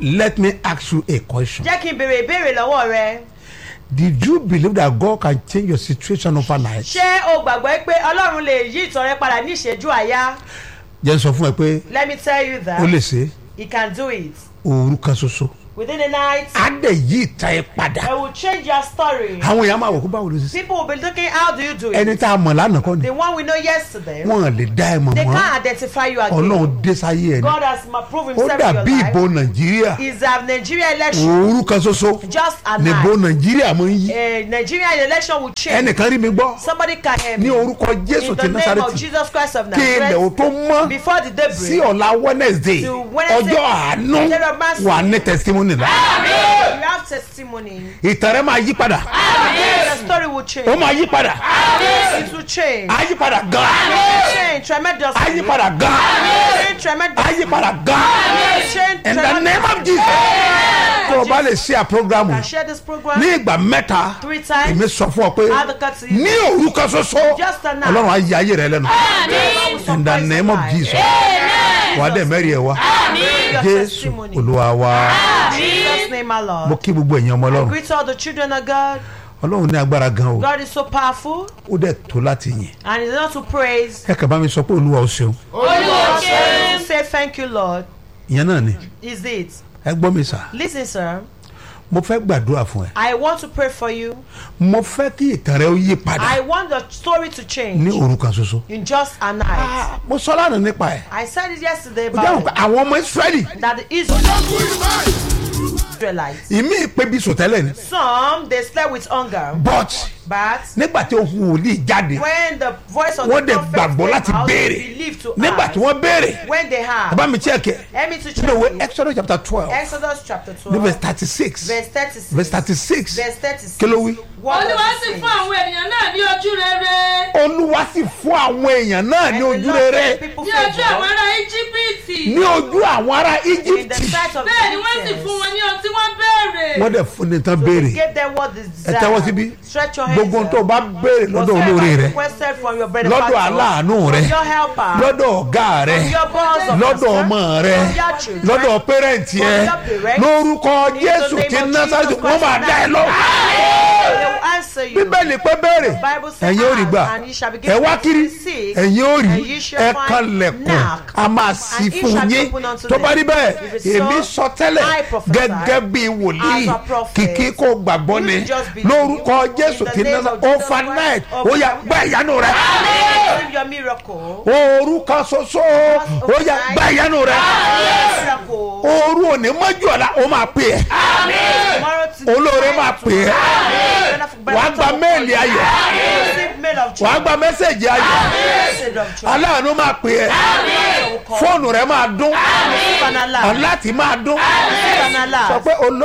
let me ask you a question jẹ́ kí n béèrè ìbéèrè lọ́wọ́ rẹ. did you believe that God can change your situation overnight ṣé o gbàgbọ́ pé ọlọ́run lè yí ìtàn rẹ padà ní ìṣẹ́jú àyá? jẹ́ n sọ fún ẹ pé let me tell you that ó lè ṣe he can do it òru kan ṣoṣo within the night. á dẹ̀ yí ìtàn ẹ padà it will change your story. àwọn èèyàn máa wò kó báwo ló ṣe ṣe people will be looking how do you do it. ẹni tá a mọ̀ lánàá kọ́ ni the one we know yesterday. wọ́n lè dá ẹ mọ̀ they mọ́ can't identify you again. ọlọ́run dé sáyé ẹ ní God has ma- proved ó himself in your dàbí ìbò life. nàìjíríà is a Nigeria election òru kan ṣoṣo just a níbo night. nàìjíríà mọ̀ ń yí a Nigeria election will change. ẹnìkan rí mi gbọ́ somebody can hear me. ní orúkọ jésù in ti the name of násàrẹ́tì Jesus Christ of kí ilẹ̀ ò Nazareth. tó mọ́ before the sí daybreak. ọ̀la wednesday To Wednesday, ọjọ́ àánú day of mercy. wà ní testimony la you have testimony. ìtàn rẹ máa yí padà the story will change. ó máa yí padà it will change. á yí padà gan change tremendously. á yí padà gan change tremendously. á yí padà gan change in the name of jesus tó o bá lè ṣe à programu can share this program. ní ìgbà mẹ́ta Three times. èmi sọ fún ọ pé Advocate. ní òru kan ṣoṣo Just a night. ọlọ́run á yí ayé rẹ lẹ́nu Amen. in the name of jesus wà á dẹ̀ mẹ́rin ẹ̀ wá Your jésù testimony. olúwa wa In Jesus name our mo Lord. kí gbogbo ẹ̀yin ọmọ ọlọ́run Greet all the children of God. ọlọ́run ní agbára gan o God is so powerful ó dẹ̀ tó láti yìn and it's not to praise. ẹ kàn bá mi sọ pé olúwa ó ṣeun Just Say thank you, Lord. ìyẹn náà ni Is it? ẹ gbọ́ mi sà Listen, sir. mo fẹ́ gbàdúrà fún ẹ I want to pray for you. mo fẹ́ kí ìtàn rẹ ó yí padà I want the story to ní change òru kan ṣoṣo in just a night. Ah, mo sọ lánàá nípa ẹ I said it yesterday ó dáhùn pé about àwọn ọmọ israẹli that the Israelites. ìmí ìpè bí sòtẹ́lẹ̀ ni Some they slept with hunger, but but nígbà tí ohun wòlíì jáde when the voice of wọ́n the dẹ̀ prophet gbàgbọ́ came láti out, they béèrè believed to nígbà ask. tí wọ́n béèrè When they have, bàbá mi check ẹ let me to check nínú ìwé it. exodus chapter twelve Exodus chapter ní verse 12, thirty six verse 36. verse thirty six Verse 36. kí ló wí. What does olúwa it sì say? fún àwọn ènìyàn náà ní ojú rere olúwa sì fún àwọn èèyàn náà And ní the ojú Lord rere gave people ní ojú àwọn favor ará íjíbítì ní ojú àwọn ará in the egypt sight of bẹ́ẹ̀ ni wọ́n sì Egyptians. fún wọn ní ohun tí wọ́n béèrè wọ́n dẹ̀ fún ní tán He béèrè gave them what they ẹ tẹ́wọ́ síbí desired. Stretch your hands gbogbo ohun tó o up. bá béèrè lọ́dọ̀ Whatever olóore rẹ requested from your bread lọ́dọ̀ aláàánú rẹ your helper, lọ́dọ̀ ọ̀gá rẹ your boss of lọ́dọ̀ master, ọmọ rẹ your children, lọ́dọ̀ pẹ́rẹ́ǹtì ẹ your parents, lórúkọ in the jésù name ti of násàlẹ̀ Jesus wọ́n máa Christ dá ẹ lọ. they will answer you. bíbélì pé béèrè Bible says, ẹ̀yin ò rí gbà "Ask, and ye shall be ẹ given wá kiri seek, ẹ̀yin ò rí and ye shall ẹ find, kanlẹ̀kùn knock, a máa sí and it fún shall be yín opened unto tó bá them. rí bẹ́ẹ̀ If it's so, èmi sọ tẹ́lẹ̀ I prophesy gẹ́gẹ́ bí wòlíì as a prophet. kìkì kó gbàgbọ́ You ni just believe. lórúkọ In jésù the ti name násàlẹ̀ of Jesus overnight Christ, ó yá gbá ìyanu rẹ Receive your miracle. ooru kan ṣoṣo ó yá gbá ìyanu rẹ Miracle. ooru òní mọ́jú ọ̀la ó máa pè é Tomorrow to olóore máa pè é wàá gba méèlì ayọ̀ Receive mail of joy. wàá gba mẹ́sẹ̀gì ayọ̀ Message of joy. aláàánú máa pè é fóònù rẹ máa dún Receive an alarm. aláàtì máa dún Receive an alarm. sọ pé olóore.